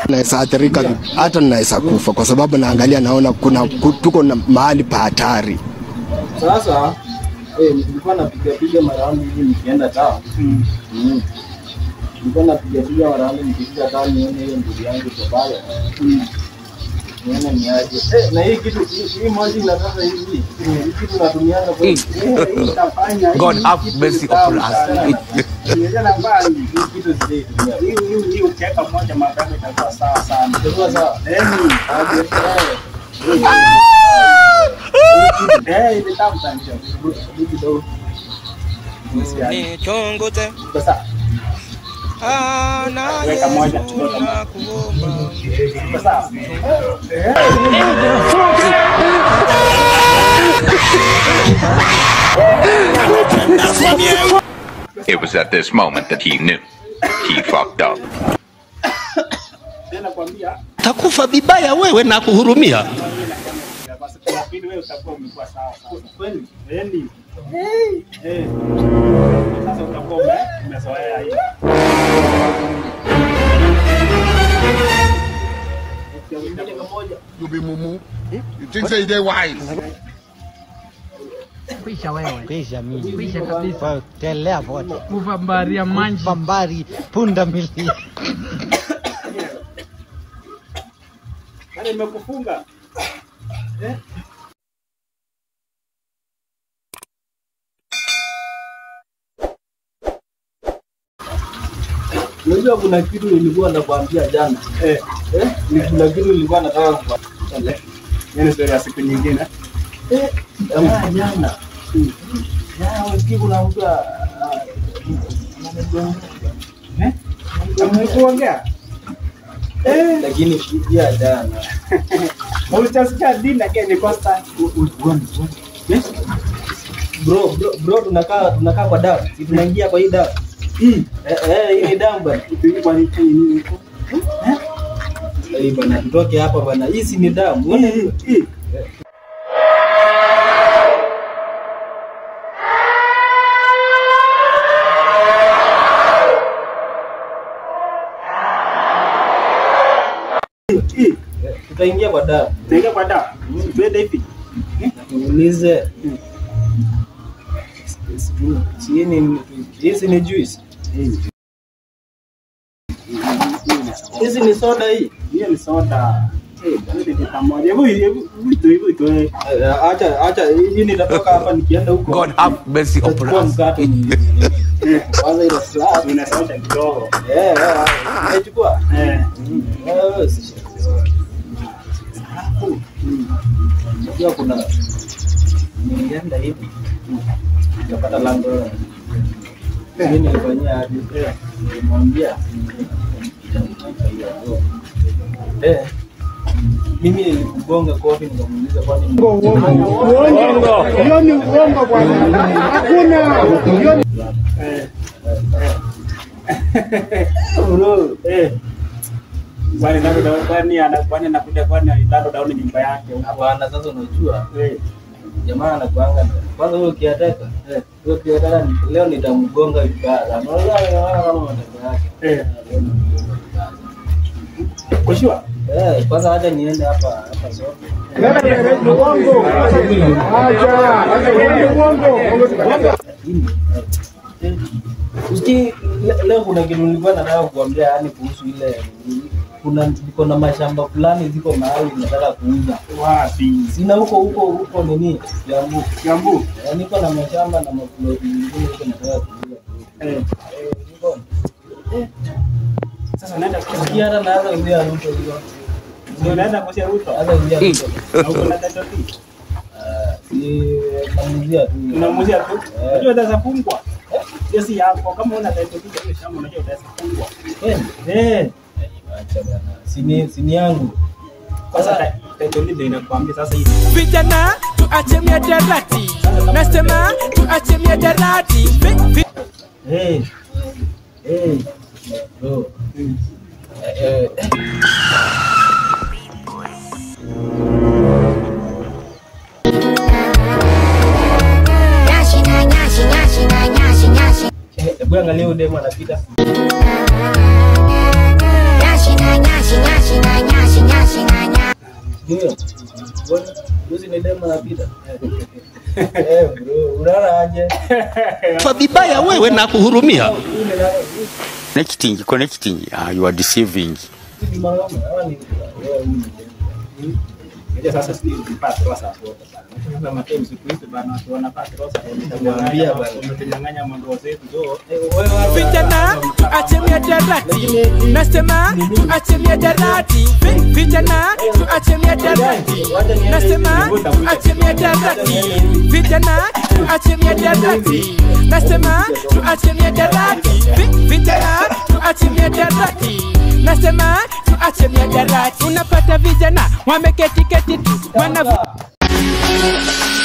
naweza athirika hata naweza kufa kwa sababu naangalia naona kuna ku- tuko na mahali pa hatari. Sasa eh, nilikuwa napiga piga maraundi hivi nikienda town. Mm. Nilikuwa napiga piga maraundi nikifika town nione hiyo ndugu yangu iko pale. Nione ni aje. Eh, na hii kitu hii hii moja inatoka hivi. Hii kitu natumianga kwa hii itafanya. hii God have kitu mercy ni tamu upon us. sana. Nimeona mbali hii kitu sijaitumia. Hii hii hii ukiweka moja mapema itakuwa sawa sana. Itakuwa sawa. Yaani Aje, eh. eh ile tamu sana. Hii kidogo. Nichongoze Sasa Weka moja kidogo. Iko sawa. It was at this moment that he knew. He fucked up. Tena kwambia takufa vibaya wewe na kuhurumia. basi kwa pili wewe utakuwa umekuwa sawa sawa. kweli Yaani eh sasa utakuwa ume- umezoea hii. You be mumu. You think say they wise? Kwisha wewe. Kwisha mimi. Kwisha kabisa. Kwa telea vote. Kuvambaria manji. Pambari punda milia. Yaani nimekufunga. Unajua kuna kitu nilikuwa nakwambia jana. Eh, Eh? Ni kuna kitu nilikuwa nataka kukwambia. yaani story ya siku nyingine. Eh, jamaa jana. Jana usikie kuna mtu a- a- Eh? Amekuongea? Eh, lakini pia jana. utasikia dini again ni Costa. Eh? Bro, bro, bro tunakaa tunakaa kwa damu. Si tunaingia kwa hii damu. Mm. Eh, eh, hii ni damu bana. Kitu kwa nini nini iko? Eh, bana tutoke hapa bana. Hii si ni damu. Uone hiyo. Hii. Hii. Tutaingia kwa damu. Tega kwa dawa. Twende hivi. Tuulize. Chini hizi ni juice. Hizi ni soda hii. Hiyo ni soda. Eh, twende pamoja. Hebu hebu vitu hivi tu. Eh, Acha acha hii nitatoka hapa nikienda huko. God have mercy upon Tutachukua us. mkate ni kwanza ile slab. Tunasauta kidogo. Eh, eh, nimechukua. Eh. Eh, wewe si- Alafu, unajua kuna nilienda hivi nikapata lango mimi nilifanyia hadi nilimwambia eh mimi nilikugonga kofi nikamuuliza kwani Hiyo ni uongo bwana. Hakuna. Eh. bro Eh. Kwani nalo dauni kwani ana kwani anakuja kwani nalo dauni nyumba yake huko. hapana sasa unajua Eh. jamaa anakuanga kwanza huyo ukiataka huyo ukiataka leo nitamgonga vibaya sana unaona kama matendo yake Eh. Leo nitamgonga vibaya sana. Kwa sure. Eh, kwanza hata niende hapa hapa soko. Lakini, eh, usikii, le- leo kuna kitu nilikuwa nataka kuambia yani kuhusu ile kuna niko na mashamba fulani ziko mahali nataka kuuza. Wapi? Sina huko huko huko nini? Jambu. Jambu. Eh, niko na mashamba na maploti mengine huko nataka kuuza. Eh. Eh, niko. Sasa naenda kwa Usikia hata naanza kuingia Ruto hiyo. Ndio naenda kwa Ruto. Naanza kuingia Ruto. Na uko na tatizo hili. Ah, si namuzia tu. Unamuzia tu. Eh. Unajua utaweza fungwa. Hiyo si yako. Kama una tatizo hili hiyo shamba unajua utaweza fungwa. Eh, Eh. acha bana. Sini sini yangu. Sasa tatizo hili ndio inakuambia sasa hivi. vijana tuache miadarati nasema tuache miadarati Vi- vi- Hey. Hey. Bro. Eh, eh. Eh, Hebu angalia huyu demu anapita. Nyashi na nyashi nyashi Ndio. Bwana, juzi ni demo napita. Eh, bro, unaona aje? Fa vibaya wewe na kuhurumia. Huyu ni nani? Connecting, connecting. Ah, you are deceiving. Huyu ni mwanaume, ama ni wewe huyu ni demo? Unajua sasa sisi tupate rosa hapo bana. Sasa matemu siku hizi bana watu wanapata rosa Nawaambia bana. wametunyang'anya mandoo zetu so Vijana tuache miadarati, nasema tuache miadarati. Vi- Vijana tuache miadarati, nasema tuache miadarati. Vijana tuache miadarati, nasema tuache miadarati. Vi- Vijana tuache miadarati, nasema tuache miadarati. Unapata vijana wameketi keti tu wanavu